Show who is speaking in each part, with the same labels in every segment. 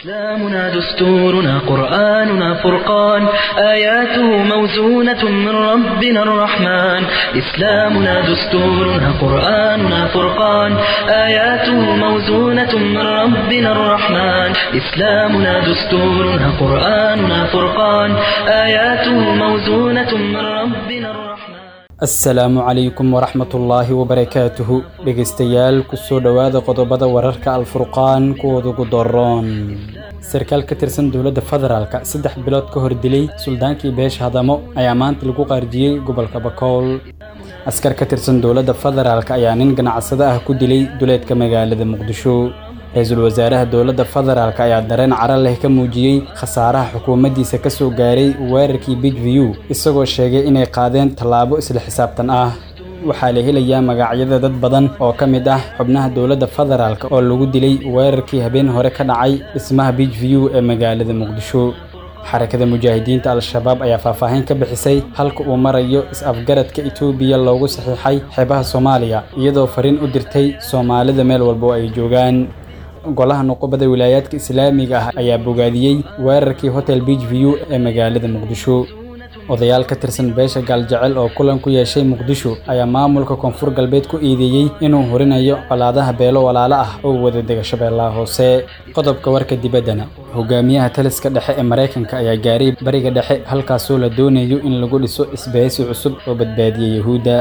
Speaker 1: إسلامنا دستورنا قرآننا فرقان آياته موزونة من ربنا الرحمن إسلامنا دستورنا قرآننا فرقان آياته موزونة من ربنا الرحمن إسلامنا دستورنا قرآننا فرقان آياته موزونة من ربنا الرحمن
Speaker 2: asalaamu calaykum waraxmatullaahi wabarakaatuhu dhegaystayaal kusoo dhowaada qodobada wararka alfurqaan kuwooda ugu doroon sarkaal ka tirsan dowladda federaalka saddex bilood ka hor dilay suldaankii beesha hadamo ayaa maanta lagu qaarjiyey gobolka bakool askar ka tirsan dowladda federaalk ayaa nin ganacsado ah ku dilay duleedka magaalada muqdisho ra-iisul wasaaraha dowladda federaalk ayaa dareen cara leh ka muujiyey khasaaraha xukuumaddiisa ka soo gaaray weerarkii bigview isagoo sheegay inay qaadeen tallaabo isla xisaabtan ah waxaa la helayaa magacyada dad badan oo ka mid ah xubnaha dowladda federaalk oo lagu dilay weerarkii habeen hore ka dhacay dhismaha bigview ee magaalada muqdisho xarakada mujaahidiinta al-shabaab ayaa faahfaahin ka bixisay halka uu marayo is-afgaradka etoobiya loogu saxiixay xeebaha soomaaliya iyadoo fariin u dirtay soomaalida meel walba oo ay joogaan golaha nuqubada wilaayaadka islaamiga ah ayaa bogaadiyey weerarkii hotel beach view ee magaalada muqdisho odayaal ka tirsan beesha gaaljecel oo kulan ku yeeshay muqdisho ayaa maamulka koonfur galbeed ku eedeeyey inuu horinayo colaadaha beelo walaalo ah oo wada dega shabeellaha hoose qodobka warka dibaddana hogaamiyaha taliska dhexe ee maraykanka ayaa gaaray bariga dhexe halkaasoo la doonayo in lagu dhiso isbahaysi cusub oo badbaadiya yahuudda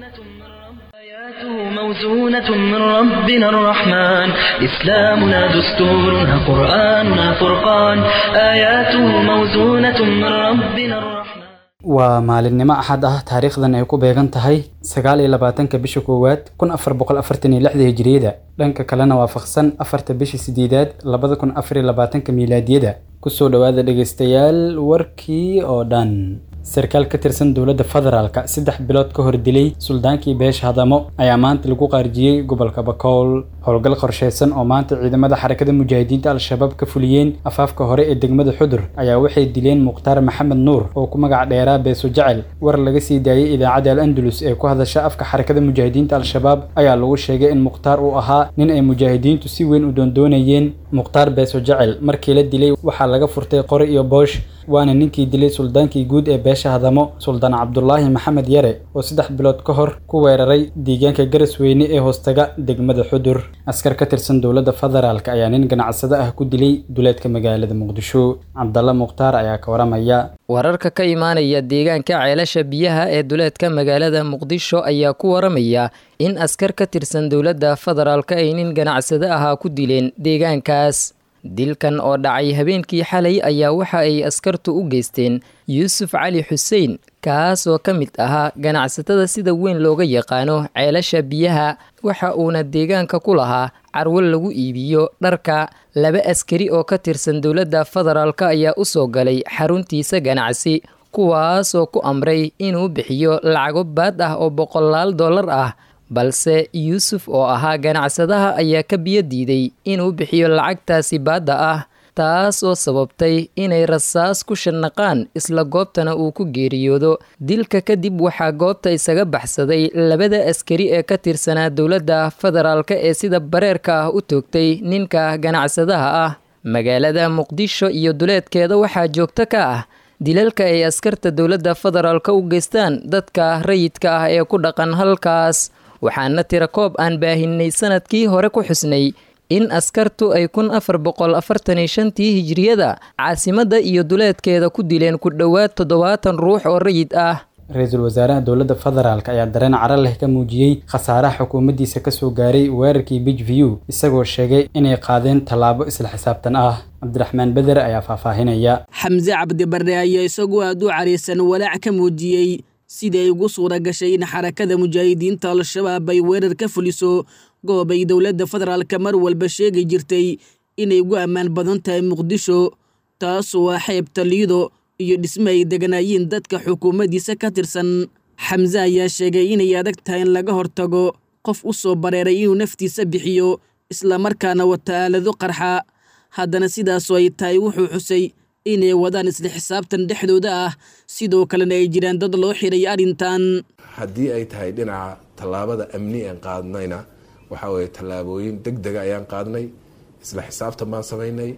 Speaker 1: موزونة من ربنا الرحمن إسلامنا دستورنا قرآننا فرقان آياته موزونة من ربنا الرحمن
Speaker 2: waa maalinimo axad ah taariikhdan ay ku beegan tahay sagaal iyo labaatanka bisha koowaad kun afar boqol afartan iyo lixda hijiriyada dhanka kalena waafaqsan afarta bisha sideedaad labada kun afar iyo labaatanka miilaadiyada kusoo dhowaada dhegaystayaal warkii oo dhan sarkaal ka tirsan dowladda federaalka saddex bilood ka hor dilay suldaankii beesha hadamo ayaa maanta lagu qaarjiyey gobolka bakool howlgal qorsheysan oo maanta ciidamada xarakada mujaahidiinta al-shabaab ka fuliyeen afaafka hore ee degmada xudur ayaa waxay dileen mukhtaar maxamed nuur oo ku magac dheeraa beeso jecel war laga sii daayey idaacadda al andalus ee ku hadasha afka xarakada mujaahidiinta al-shabaab ayaa lagu sheegay in mukhtaar uu ahaa nin ay mujaahidiintu si weyn u doondoonayeen mukhtaar beeso jecel markii la dilay waxaa laga furtay qori iyo boosh waana ninkii dilay suldaankii guud ee beesha hadamo suldaan cabdulaahi maxamed yare oo saddex bilood ka hor ku weeraray deegaanka garasweyne ee hoostaga degmada xudur askar ka tirsan dowladda federaalk ayaa nin ganacsado ah ku dilay duleedka magaalada muqdisho cabdalla mukhtaar ayaa ka waramaya
Speaker 3: wararka ka imaanaya deegaanka ceelasha biyaha ee duleedka magaalada muqdisho ayaa ku waramaya in askar ka tirsan dowladda federaalk ay nin ganacsado ahaa ku dileen deegaankaas dilkan oo dhacay habeenkii xalay ayaa waxa ay askartu u geysteen yuusuf cali xuseen kaas oo ka mid ahaa ganacsatada sida weyn looga yaqaano ceelasha biyaha waxa uuna deegaanka ku lahaa carwo lagu iibiyo dharka laba askari oo ka tirsan dowladda federaalk ayaa u soo galay xaruntiisa ganacsi kuwaas oo ku amray inuu bixiyo lacago baad ah oo boqolaal dollar ah balse yuusuf oo ahaa ganacsadaha ayaa ka biyo diiday inuu bixiyo lacagtaasi baadda ah taas oo sababtay inay rasaas ku shanaqaan isla goobtana uu ku geeriyoodo dilka kadib waxaa goobta isaga baxsaday labada askari ee ka tirsanaa dowladda federaalk ee sida bareerka ah u toogtay ninka ganacsadaha ah magaalada muqdisho iyo duleedkeeda waxaa joogto ka ah dilalka ay askarta dowladda federaalk u geystaan dadka rayidka ah ee ku dhaqan halkaas waxaana tira koob aan baahinay sanadkii hore ku xusnay in askartu ay kun afar boqol afartan iyo shantii hijiriyada caasimadda iyo duleedkeeda ku dileen ku dhowaad toddobaatan ruux oo rayid ah
Speaker 2: ra-iisul wasaaraha dowladda federaalk ayaa dareen cara leh ka muujiyey khasaaraha xukuumaddiisa ka soo gaaray weerarkii big view isagoo sheegay inay qaadeen tallaabo isla xisaabtan ah cabdiraxmaan beder ayaa faahfaahinaya
Speaker 4: xamse cabdibarre ayaa isagoo aad u caraysan walaac ka muujiyey sidii ay ugu suura gashay in xarakada mujaahidiinta al-shabaab ay weerar ka fuliso goob ay dowladda federaalka mar walba sheegi jirtay inay ugu ammaan badan tahay muqdisho taasoo ah xeebta liido iyo dhisme ay deganaayeen dadka xukuumaddiisa ka tirsan xamse ayaa sheegay inay adag tahay in laga hortago qof u soo bareeray inuu naftiisa bixiyo islamarkaana wata aalado qarxa haddana sidaasoo ay tahay wuxuu xusay inay wadaan isla xisaabtan dhexdooda ah sidoo kalena ay jiraan dad loo xiray arrintan
Speaker 5: haddii ay tahay dhinaca tallaabada amni aan qaadnayna waxaa weeye tallaabooyin deg dega ayaan qaadnay isla xisaabtan baan samaynay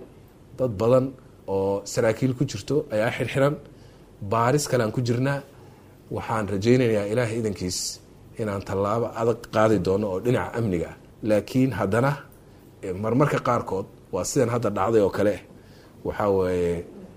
Speaker 5: dad badan oo saraakiil ku jirto ayaa xirxiran baaris kalean ku jirnaa waxaan rajaynayaa ilaahay idankiis inaan tallaabo adag qaadi doono oo dhinaca amniga ah laakiin haddana marmarka qaarkood waa sidan hadda dhacday oo kale waxaa weeye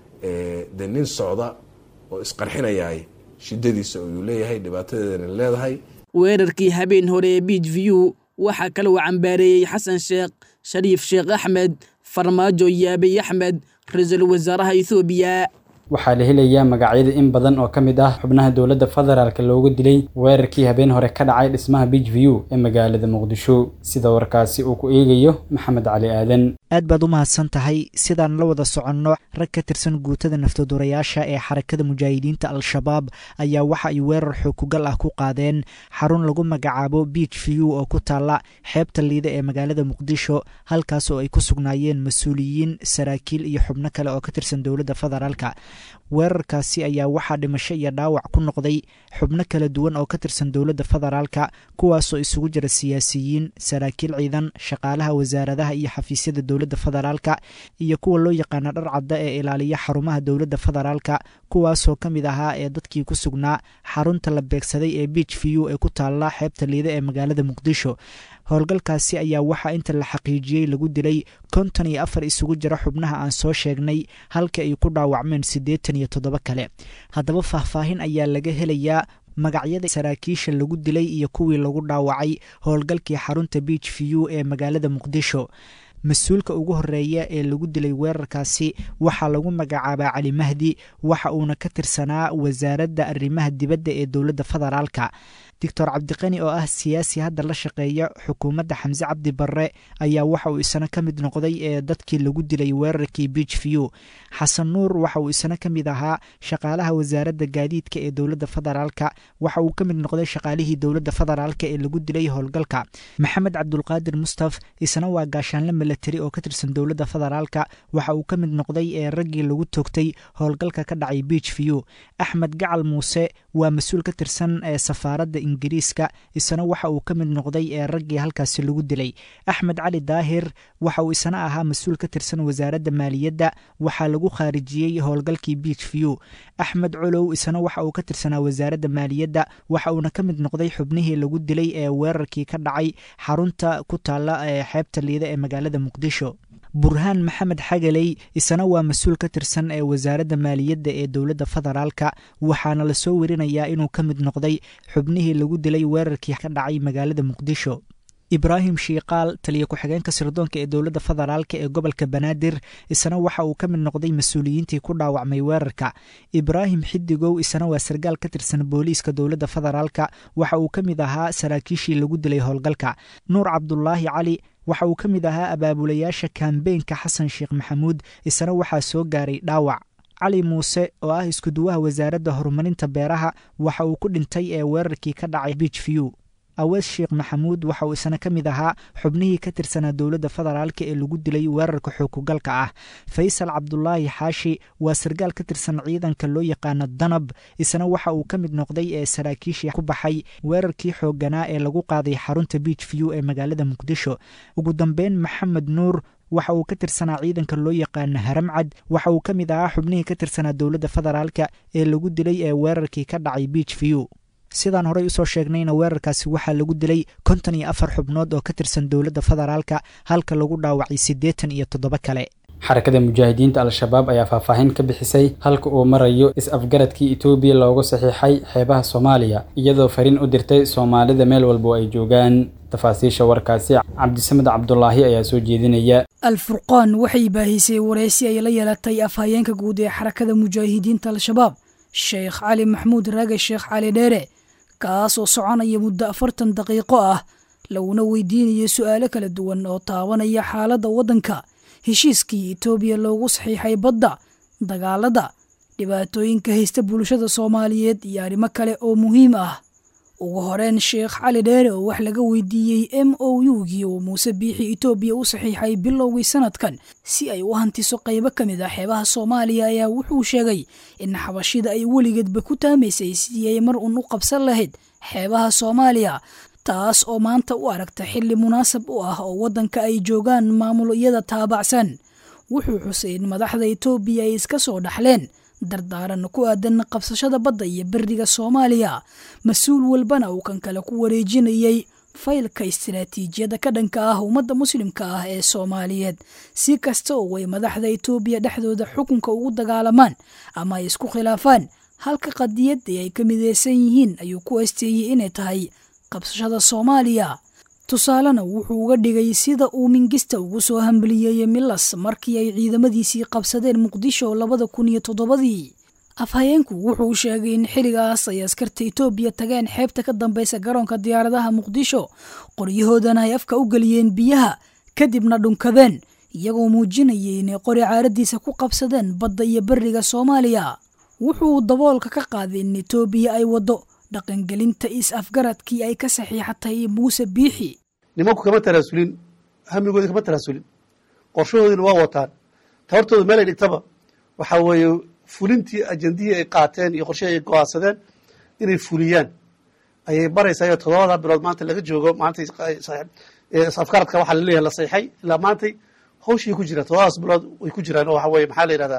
Speaker 5: de nin socda oo isqarxinayaay shidadiisa ayuu leeyahay dhibaatadeedana leedahay
Speaker 4: weerarkii habeen hore ee beach view waxaa kale uu cambaareeyey xasan sheekh shariif sheekh axmed farmaajo yaabey axmed ra-iisul wasaaraha ethoobiya
Speaker 2: waxaa la helayaa magacyada in badan oo ka mid ah xubnaha dowladda federaalk loogu dilay weerarkii habeen hore ka dhacay dhismaha beach view ee magaalada muqdisho sida warkaasi uu ku eegayo maxamed cali aadan
Speaker 6: aad baad u mahadsan tahay sidaan la wada soconno rag ka tirsan guutada naftodurayaasha ee xarakada mujaahidiinta al-shabaab ayaa waxa ay weerar xookugal ah ku qaadeen xarun lagu magacaabo beach view oo ku taalla xeebta liida ee magaalada muqdisho halkaas oo ay ku sugnaayeen mas-uuliyiin saraakiil iyo xubno kale oo ka tirsan dowladda federaalka weerarkaasi ayaa waxaa dhimasho iyo dhaawac ku noqday xubno kala duwan oo ka tirsan dowladda federaalka kuwaasoo isugu jira siyaasiyiin saraakiil ciidan shaqaalaha wasaaradaha iyo xafiisyada dowladda federaalka iyo kuwa loo yaqaana dhar cadda ee ilaaliya xarumaha dowladda federaalka kuwaasoo ka mid ahaa ee dadkii ku sugnaa xarunta la beegsaday ee beach view ee ku taalla xeebta liida ee magaalada muqdisho howlgalkaasi ayaa waxaa inta la xaqiijiyey lagu dilay konton iyo afar isugu jira xubnaha aan soo sheegnay halka ay ku dhaawacmeen siddeetan iyo toddoba kale haddaba faahfaahin ayaa laga helayaa magacyada saraakiisha lagu dilay iyo kuwii lagu dhaawacay howlgalkii xarunta beach view ee magaalada muqdisho mas-uulka ugu horeeya ee lagu dilay weerarkaasi waxaa lagu magacaabaa cali mahdi waxa uuna ka tirsanaa wasaaradda arrimaha dibadda ee dowladda federaalka doctor cabdiqani oo ah siyaasi hadda la shaqeeya xukuumadda xamse cabdi barre ayaa waxa uu isna ka mid noqday ee dadkii lagu dilay weerarkii beach view xasan nuur waxa uu isna ka mid ahaa shaqaalaha wasaaradda gaadiidka ee dowladda federaalka waxa uu ka mid noqday shaqaalihii dowladda federaalka ee lagu dilay howlgalka maxamed cabdulqaadir mustaf isna waa gaashaanle milatari oo ka tirsan dowladda federaalka waxa uu ka mid noqday ee raggii lagu toogtay howlgalka ka dhacay beach view axmed gacal muuse waa mas-uul ka tirsan ee safaaradda ingiriiska isna waxa uu ka mid noqday ee raggii halkaasi lagu dilay axmed cali daahir waxa uu isna ahaa mas-uul ka tirsan wasaaradda maaliyadda waxaa lagu khaarijiyey howlgalkii beach view axmed colow isna waxa uu ka tirsanaa wasaaradda maaliyadda waxa uuna ka mid noqday xubnihii lagu dilay ee weerarkii ka dhacay xarunta ku taalla ee xeebta liida ee magaalada muqdisho burhaan maxamed xagaley isna waa mas-uul ka tirsan ee wasaaradda maaliyadda ee dowladda federaalka waxaana lasoo werinayaa inuu ka mid noqday xubnihii lagu dilay weerarkii ka dhacay magaalada muqdisho ibraahim shiikaal taliya ku-xigeenka sirdoonka ee dowladda federaalka ee gobolka banaadir isna waxa uu ka mid noqday mas-uuliyiintii ku dhaawacmay weerarka ibraahim xidigow isna waa sargaal ka tirsan booliiska dowladda federaalka waxa uu ka mid ahaa saraakiishii lagu dilay howlgalka nuur cabdulaahi cali waxa uu ka mid ahaa abaabulayaasha kambeenka xasan sheekh maxamuud isna waxaa soo gaaray dhaawac cali muuse oo ah iskuduwaha wasaaradda horumarinta beeraha waxa uu ku dhintay ee weerarkii ka dhacay beach view awees sheekh maxamuud waxa uu isna ka mid ahaa xubnihii ka tirsanaa dowladda federaalka ee lagu dilay weerarka xookugalka ah faysal cabdulaahi xaashi waa sargaal ka tirsan ciidanka loo yaqaano danab isna waxa uu ka mid noqday ee saraakiishii ku baxay weerarkii xoogganaa ee lagu qaaday xarunta beach view ee magaalada muqdisho ugu dambeyn maxamed nuur waxa uu ka tirsanaa ciidanka loo yaqaano haramcad waxa uu ka mid ahaa xubnihii ka tirsanaa dowladda federaalka ee lagu dilay ee weerarkii ka dhacay beach view sidaan horey usoo sheegnayna weerarkaasi waxaa lagu dilay konton iyo afar xubnood oo ka tirsan dowladda federaalka halka lagu dhaawacay siddeetan iyo toddoba kale
Speaker 2: xarakada mujaahidiinta al-shabaab ayaa faahfaahin ka bixisay halka uu marayo is-afgaradkii etoobiya loogu saxiixay xeebaha soomaaliya iyadoo fariin u dirtay soomaalida meel walba oo ay joogaan tafaasiisha warkaasi cabdisamed cabdulaahi ayaa soo jeedinaya
Speaker 7: alfurqaan waxay baahisay wareysi ay la yeelatay afhayeenka guud ee xarakada mujaahidiinta al-shabaab sheekh cali maxmuud raage sheekh cali dheere kaas oo soconaya muddo afartan daqiiqo ah laguna weydiinayo su'aalo kala duwan oo taabanaya xaaladda waddanka heshiiskii etoobiya loogu saxiixay badda dagaalada dhibaatooyinka haysta bulshada soomaaliyeed iyo arrimo kale oo muhiim ah ugu horeyn sheekh cali dheere oo wax laga weydiiyey m o u-gii uu muuse biixi etoobiya u saxiixay bilowgii sanadkan si ay u hantiso qaybo ka mid ah xeebaha soomaaliya ayaa wuxuu sheegay in xabashida ay weligeedba ku taamaysay sidii ay mar uun u qabsan lahayd xeebaha soomaaliya taas oo maanta u aragta xilli munaasab u ah oo waddanka ay joogaan maamulyada taabacsan wuxuu xusay in madaxda etoobiya ay iska soo dhaxleen dardaaran ku aadan qabsashada badda iyo beriga soomaaliya mas-uul walbana uu kan kale ku wareejinayay faylka istiraatiijiyada ka dhanka ah ummadda muslimka ah ee soomaaliyeed si kasta oo ay madaxda etoobiya dhexdooda xukunka ugu dagaalamaan ama ay isku khilaafaan halka qadiyadii ay ka mideysan yihiin ayuu ku esteeyey inay tahay qabsashada soomaaliya tusaalena wuxuu uga dhigay sida uu mingista ugu soo hambaliyeeyey milas markii ay ciidamadiisii qabsadeen muqdisho labada kun iyo toddobadii afhayeenku wuxuu sheegay in xilligaas ay askarta etoobiya tageen xeebta ka dambeysa garoonka diyaaradaha muqdisho qoryahoodana ay afka u geliyeen biyaha kadibna dhunkadeen iyagoo muujinayay inay qori caaradiisa ku qabsadeen badda iyo beriga soomaaliya wuxuu daboolka ka qaaday in etoobiya ay waddo dhaqangelinta is-afgaradkii ay ka saxiixatay muuse biixi
Speaker 8: nimanku kama taraasulin hamigoodi kama taraasulin qorshahoodina waa wataan tabartooda meel ay dhigtaba waxaa weeye fulintii ajendihii ay qaateen iyo qorshihii ay go-aansadeen inay fuliyaan ayay baraysaa iyo toddobada bilood maanta laga joogo maantay afkaradka waxaa laleeyahay la sayxay ilaa maantay hawshii ku jiraan toddobadaas bilood way ku jiraan oo waxa weye maxaa la yidhahdaa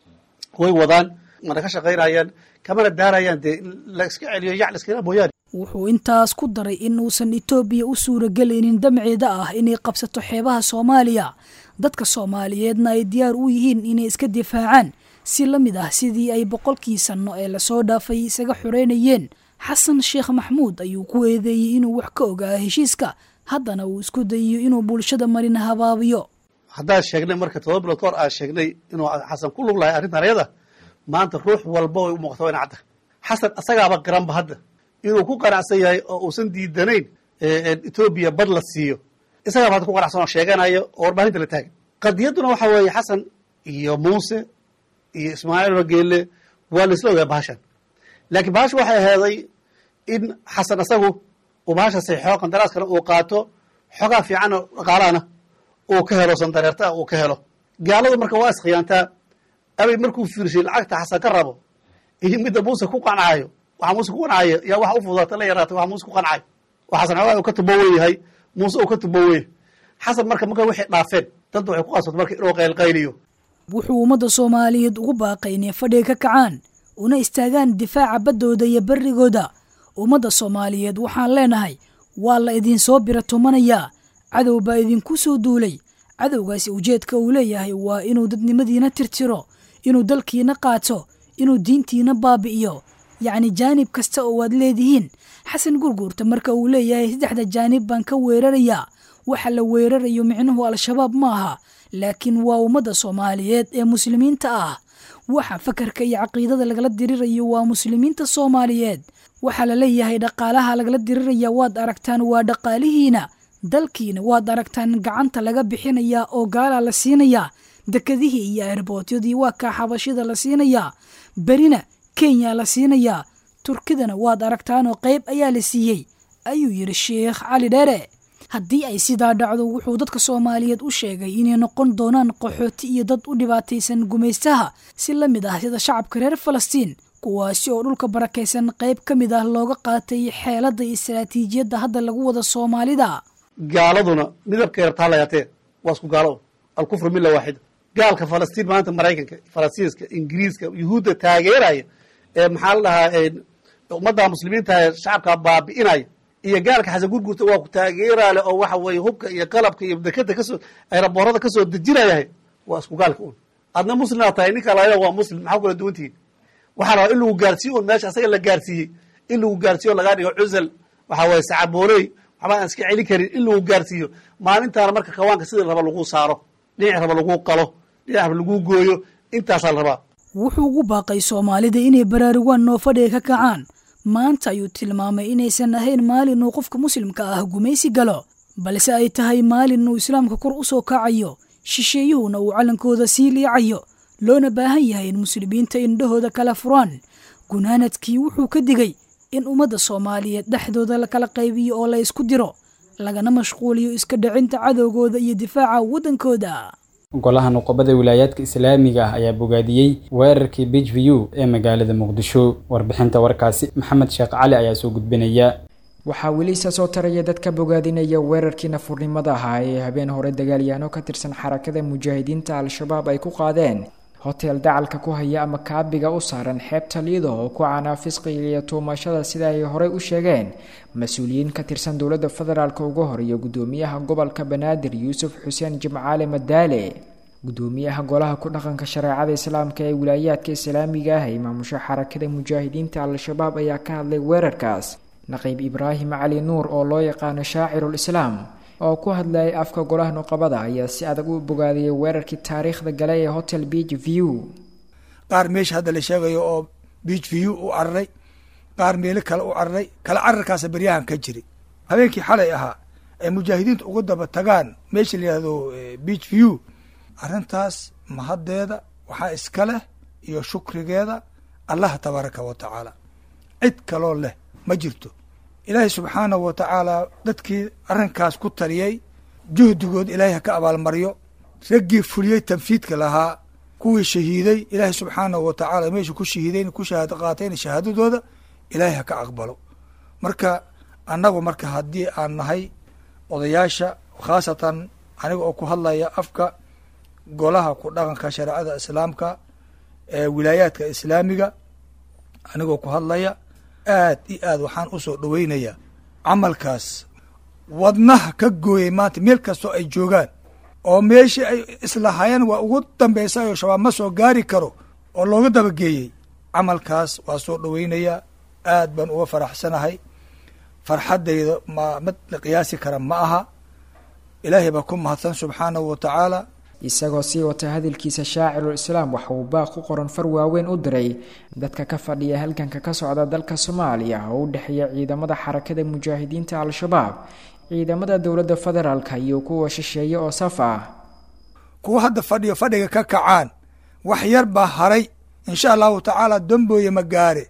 Speaker 8: way wadaan mana ka shaqaynayaan kamana daarayaan dee in la iska celiyo yac la iskala mooyaane
Speaker 7: wuxuu intaas ku daray in uusan etoobiya u suuragelaynin damceeda ah inay qabsato xeebaha soomaaliya dadka soomaaliyeedna ay diyaar u yihiin inay iska difaacaan si la mid ah sidii ay boqolkii sanno ee lasoo dhaafay isaga xoreynayeen xasan sheekh maxmuud ayuu ku eedeeyey inuu wax ka ogaa heshiiska haddana uu isku dayiyo inuu bulshada marina habaabiyo
Speaker 8: haddaan sheegnay marka todoba bilood ka hor aan sheegnay inuu xasan ku lug lahay arrintan ayada maanta ruux walba way u muuqata ina cadda xasan asagaaba garanba hadda inuu ku qanacsan yahay oo uusan diidanayn etoobiya bad la siiyo isagaaba hadda ku qanacsan oo sheeganayo oo warbaahinta la taagan qadiyadduna waxa weeye xasan iyo muuse iyo ismaaciil rageele waa la isla ogaa bahashan laakiin bahasha waxay aheeday in xasan asagu uu bahasha saxiixo qandaraaskana uu qaato xogaa fiicanoo dhaqaalahana uu ka helo sandareerta uu ka helo gaaladu marka waa iskhiyaantaa abay markuu fiirshay lacagta xasan ka rabo iyo midda muuse ku qancaayo waxa muuse ku qancaayo yaa waxa u fudaata la yaraatay waxa muuse ku qancaayo oo xasan xogaa uu ka tubowen yahay muuse uu ka tubowen xasan marka marka waxay dhaafeen dadda waxay ku qasbata marka inuu qaylqayliyo
Speaker 7: wuxuu ummadda soomaaliyeed ugu baaqay inay fadhiga ka kacaan una istaagaan difaaca baddooda iyo berrigooda ummadda soomaaliyeed waxaan leenahay waa la idinsoo bira tumanayaa cadow baa idinku soo duulay cadowgaasi ujeedka uu leeyahay waa inuu dadnimadiina tirtiro inuu dalkiina qaato inuu diintiina baabi'iyo yacni jaanib kasta oo aad leedihiin xasan gurguurta marka uu leeyahay saddexda jaanib baan ka weerarayaa waxa la weerarayo micnuhu al-shabaab ma aha laakiin waa ummadda soomaaliyeed ee muslimiinta ah waxa fakarka iyo caqiidada lagala dirirayo waa muslimiinta soomaaliyeed waxaa la leeyahay dhaqaalaha lagala diriraya waad aragtaan waa dhaqaalihiina dalkiina waad aragtaan gacanta laga bixinayaa oo gaalaa la siinayaa dekadihii iyo erbootyadii waa kaa xabashida la siinayaa berina kenya la siinayaa turkidana waad aragtaanoo qayb ayaa la siiyey ayuu yidhi sheekh cali dheere haddii ay sidaa dhacdo wuxuu dadka soomaaliyeed u sheegay inay noqon doonaan qaxooti iyo dad u dhibaataysan gumaystaha si la mid ah sida shacabka reer falastiin kuwaasi oo dhulka barakaysan qayb ka mid ah looga qaatay xeeladda istaraatiijiyadda hadda lagu wada soomaalida
Speaker 8: gaaladuna midabkay rabtaa layaatee waa isku gaalo alkufru milla waaxida gaalka falastiin maanta maraykanka falastinska ingiriiska yuhuudda taageeraya ee maxaa la dhahaa ummadda muslimiinta ee shacabka baabi'inaya iyo gaalka xasan gurgurta waa ku taageeraale oo waxa weeye hubka iyo qalabka iyo dekeda kasoo ayraboorada kasoo dejinayahay waa isku gaalka un adna muslimaa tahay ninka laa waa muslim maxaa kula duwantihiin waxaa rabaa in lagu gaarsiiyo un meesha asaga la gaarsiiyey in lagu gaarsiiyo lagaa dhigo cusal waxaa weye sacabooley waxba aan iska celin karin in lagu gaarsiiyo maalintaana marka kawaanka sida raba lagu saaro dhinac raba lagu qalo dhinac raba lagu gooyo intaasaa la rabaa
Speaker 7: wuxuu ugu baaqay soomaalida inay baraarugaan noofadhiga ka kacaan maanta ayuu tilmaamay inaysan ahayn maalin uu qofka muslimka ah gumaysi galo balse ay tahay maalin uu islaamka kor u soo kacayo shisheeyuhuna uu callankooda sii liicayo loona baahan yahay in muslimiinta indhahooda kala furaan gunaanadkii wuxuu ka digay in ummadda soomaaliyeed dhexdooda la kala qaybiyo oo la isku diro lagana mashquuliyo iska dhicinta cadowgooda iyo difaaca waddankooda
Speaker 2: golaha nuqobada wilaayaadka islaamiga ah ayaa bogaadiyey weerarkii beach view ee magaalada muqdisho warbixinta warkaasi maxamed sheekh cali ayaa soo gudbinaya
Speaker 9: waxaa weli isa soo taraya dadka bogaadinaya weerarkii nafurnimada ahaa ee habeen hore dagaalyaano ka tirsan xarakada mujaahidiinta al-shabaab ay ku qaadeen hotel dacalka ku haya ama kaabiga u saaran xeebta liido oo ku canaa fisqiga iyo tuumashada sida ay horey u sheegeen mas-uuliyiin ka tirsan dowladda federaalk uga horeeya gudoomiyaha gobolka banaadir yuusuf xuseen jimcaale madaale gudoomiyaha golaha ku dhaqanka shareecada islaamka ee wilaayaadka islaamiga ah ee maamusha xarakada mujaahidiinta al-shabaab ayaa ka hadlay weerarkaas naqiib ibraahim cali nuur oo loo yaqaano shaacirul islaam oo ku hadlayay afka golaha nuqabada ayaa si adag u bogaadiyay weerarkii taariikhda gale ee hotel beach view
Speaker 10: qaar meesha hadda la sheegayo oo beach view u cararay qaar meelo kale u cararay kala cararkaasa beryahan ka jiri habeenkii xalay ahaa ay mujaahidiinta uga daba tagaan meesha la yihahdo beach view arrintaas mahaddeeda waxaa iska leh iyo shukrigeeda allaha tabaaraka wa tacaala cid kaloo leh ma jirto ilaahay subxaanahu wa tacaala dadkii arrinkaas ku taliyey juhdigood ilaahay ha ka abaalmaryo raggii fuliyey tanfiidka lahaa kuwii shahiiday ilaahay subxaanahu wa tacaala meesha ku shahiidayn ku shahaado qaatayna shahaadadooda ilaahay ha ka aqbalo marka annagu marka haddii aan nahay odayaasha khaasatan aniga oo ku hadlaya afka golaha ku dhaqanka shareecada islaamka ee wilaayaadka islaamiga anigoo ku hadlaya aad iyo aad waxaan usoo dhoweynayaa camalkaas wadnaha ka gooyey maanta meel kastoo ay joogaan oo meeshii ay islahaayeen waa ugu dambaysa oo shabaab ma soo gaari karo oo looga dabageeyey camalkaas waa soo dhoweynayaa aad baan uga faraxsanahay farxaddayda ma mid la qiyaasi kara ma aha ilaahay baa ku mahadsan subxaanahu wa tacaala
Speaker 9: isagoo sii wata hadalkiisa shaacirul islaam waxa uu baaq ku qoran far waaweyn u diray dadka ka fadhiya halganka ka socda dalka soomaaliya oo u dhexeeya ciidamada xarakada mujaahidiinta al-shabaab ciidamada dowladda federaalka iyo kuwa shisheeye oo saf ah
Speaker 10: kuwa hadda fadhiyo fadhiga ka kacaan wax yar baa haray insha allahu tacaala dambooye ma gaare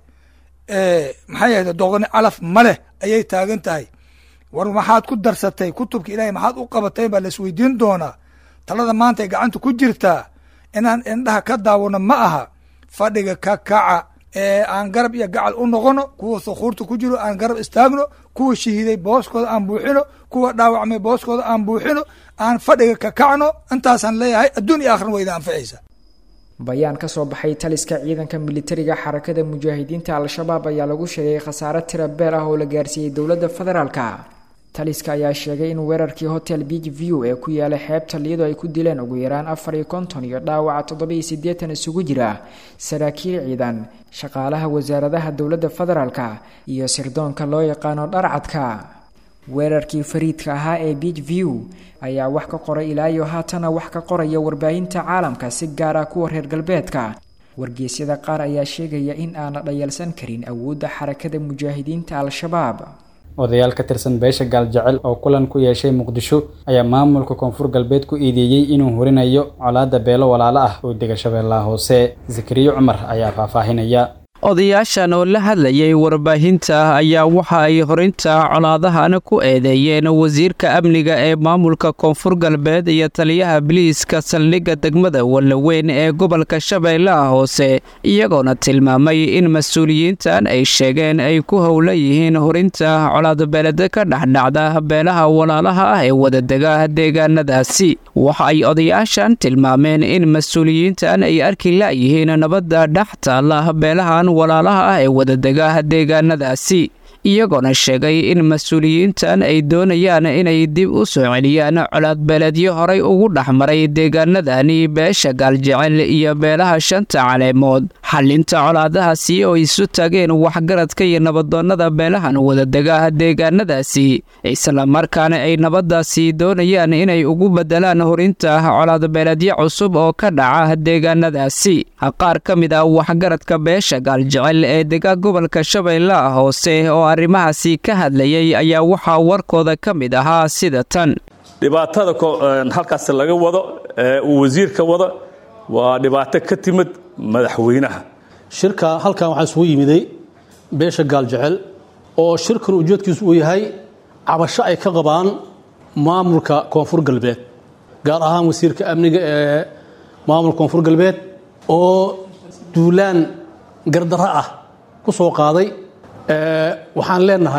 Speaker 10: maxay ahayde doqoni calaf ma leh ayay taagan tahay war maxaad ku darsatay kutubka ilaahay maxaad u qabatay baa laisweydiin doonaa talada maanta ay gacanta ku jirtaa inaan indhaha ka daawano ma aha fadhiga ka kaca ee aan garab iyo gacal u noqono kuwa thukuurta ku jiro aan garab istaagno kuwa shahiiday booskooda aan buuxino kuwa dhaawacmay booskooda aan buuxino aan fadhiga ka kacno intaasaan leeyahay adduun iyo akhrin wayda anficaysa
Speaker 9: bayaan ka soo baxay taliska ciidanka militariga xarakada mujaahidiinta al-shabaab ayaa lagu sheegay khasaare tira beel ah oo la gaarsiiyey dowladda federaalka taliska ayaa sheegay in weerarkii hotel beach view ee ku yaala xeebta liyado ay ku dileen ugu yaraan afar iyo konton iyo dhaawaca toddoba iyo siddeetan isugu jira saraakiil ciidan shaqaalaha wasaaradaha dowladda federaalka iyo sirdoonka loo yaqaano dharcadka weerarkii fariidka ahaa ee beach view ayaa wax ka qoray ilaa iyo haatana wax ka qoraya warbaahinta caalamka si gaar ah kuwa reer galbeedka wargeysyada qaar ayaa sheegaya in aana dhayalsan karin awoodda xarakada mujaahidiinta al-shabaab
Speaker 2: odayaal ka tirsan beesha gaaljecel oo kulan ku yeeshay muqdisho ayaa maamulka koonfur galbeed ku eedeeyey inuu horinayo colaadda beelo walaalo ah oo dega shabeellaha hoose zakariyo cumar ayaa faahfaahinaya
Speaker 11: odayaashan oo la hadlayay warbaahinta ayaa waxa ay horinta colaadahan ku eedeeyeen wasiirka amniga ee maamulka koonfur galbeed iyo taliyaha biliiska saldhigga degmada wallaweyn ee gobolka shabeellaha hoose iyagoona tilmaamay in mas-uuliyiintan ay sheegeen ay ku howlan yihiin horinta colaadbeeleda ka dhexdhacda beelaha walaalaha ah ee wadadega deegaanadaasi waxa ay odayaashan tilmaameen in mas-uuliyiintan ay arki la'yihiin nabadda dhex taalla beelahan walaalaha ah ee wadadega deegaanadaasi iyagoona sheegay in mas-uuliyiintan ay doonayaan inay dib u soo celiyaan colaadbeeleedyo horay ugu dhexmaray deegaanadani beesha gaaljecel iyo beelaha shanta caleemood xalinta colaadahaasi oo isu tageen waxgaradka iyo nabadoonnada beelahan wadadega deegaanadaasi islamarkaana ay nabadaasi doonayaan inay ugu bedelaan horinta colaadbeeleedyo cusub oo ka dhaca deegaanadaasi qaar ka mid ah waxgaradka beesha gaaljecel ee dega gobolka shabeellaha hoose oo arrimahaasi ka hadlayay ayaa waxaa warkooda ka mid ahaa sida tan
Speaker 12: dhibaatada halkaas laga wado ee uu wasiirka wado waa dhibaato ka timid madaxweynaha
Speaker 13: shirka halkan waxaa isugu yimiday beesha gaaljecel oo shirkan ujeedkiisu uu yahay cabasho ay ka qabaan maamulka koonfur galbeed gaar ahaan wasiirka amniga ee maamulka koonfur galbeed oo duulaan gardarro ah ku soo qaaday waxaan leenahay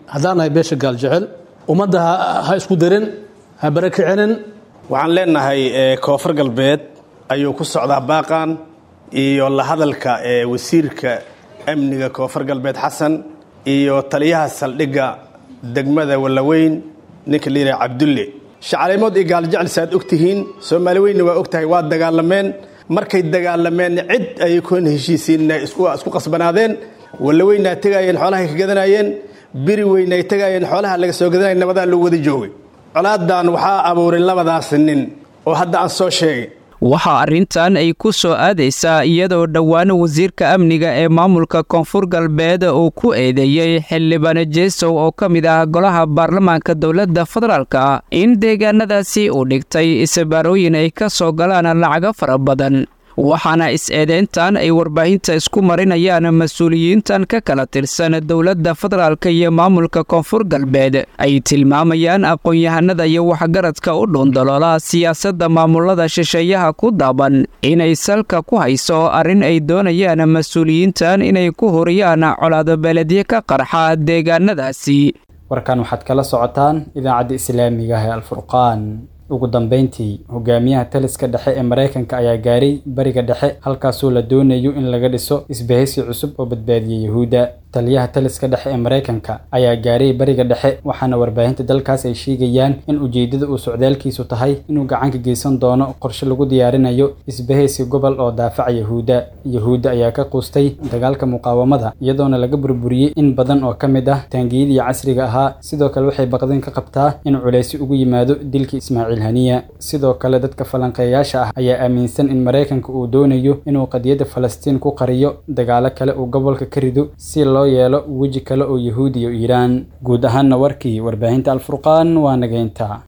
Speaker 13: haddaan nahay beesha gaaljecel ummadda ha isku darin ha barakicinin
Speaker 14: waxaan leenahay koonfur galbeed ayuu ku socdaa baaqan iyo la hadalka ee wasiirka amniga koonfur galbeed xasan iyo taliyaha saldhigga degmada wallaweyn ninka la yidhaha cabdulle shacalimood iyo gaaljecel saaad og tihiin soomaali weynna waa og tahay waa dagaalameen markay dagaalameen cid ayay kuwan heshiisiinna isku qasbanaadeen wallaweynaa tegaayeen xoolahay ka gadanayeen biri weyn ay tegaayeen xoolaha laga soo gadanaya nabadaa loo wada joogay colaadan waxaa abuuray labadaas nin oo hadda aan soo sheegay
Speaker 11: waxaa arrintan ay ku soo aadaysaa iyadoo dhowaan wasiirka amniga ee maamulka koonfur galbeed uu ku eedeeyey xildhibaan jeesow oo ka mid ah golaha baarlamaanka dowladda federaalka in deegaanadaasi uu dhigtay isabaarooyin ay ka soo galaan lacago fara badan waxaana is-eedeyntan ay warbaahinta isku marinayaan mas-uuliyiintan ka kala tirsan dowladda federaalka iyo maamulka koonfur galbeed ay tilmaamayaan aqoon-yahanada iyo waxgaradka u dhuundaloola siyaasadda maamulada shisheeyaha ku daaban inay salka ku hayso arrin ay doonayaan mas-uuliyiintan inay ku horiyaan colaado beeledye ka qarxa deegaanadaasi
Speaker 2: warkan waxaad kala socotaan idaacadda islaamiga ah ee alfurqaan ugu dambeyntii hogaamiyaha taliska dhexe ee maraykanka ayaa gaaray bariga dhexe halkaasoo la doonayo in laga dhiso isbahaysi cusub oo badbaadiya yuhuudda taliyaha taliska dhexe ee maraykanka ayaa gaaray bariga dhexe waxaana warbaahinta dalkaas ay sheegayaan in ujeeddada uu socdaalkiisu tahay inuu gacanka geysan doono qorshe lagu diyaarinayo isbahaysi gobol oo daafaca yahuudda yahuudda ayaa ka quustay dagaalka muqaawamada iyadoona laga burburiyey in badan oo ka mid ah taangiyadii casriga ahaa sidoo kale waxay baqdin ka qabtaa in culaysi ugu yimaado dilkii ismaaciil haniya sidoo kale dadka falanqeeyaasha ah ayaa aaminsan in maraykanka uu doonayo inuu qadiyadda falastiin ku qariyo dagaalo kale uu gobolka ka rido si loo yeelo weji kale oo yahuudi iyo iiraan guud ahaanna warkii warbaahinta alfurqaan waa nageynta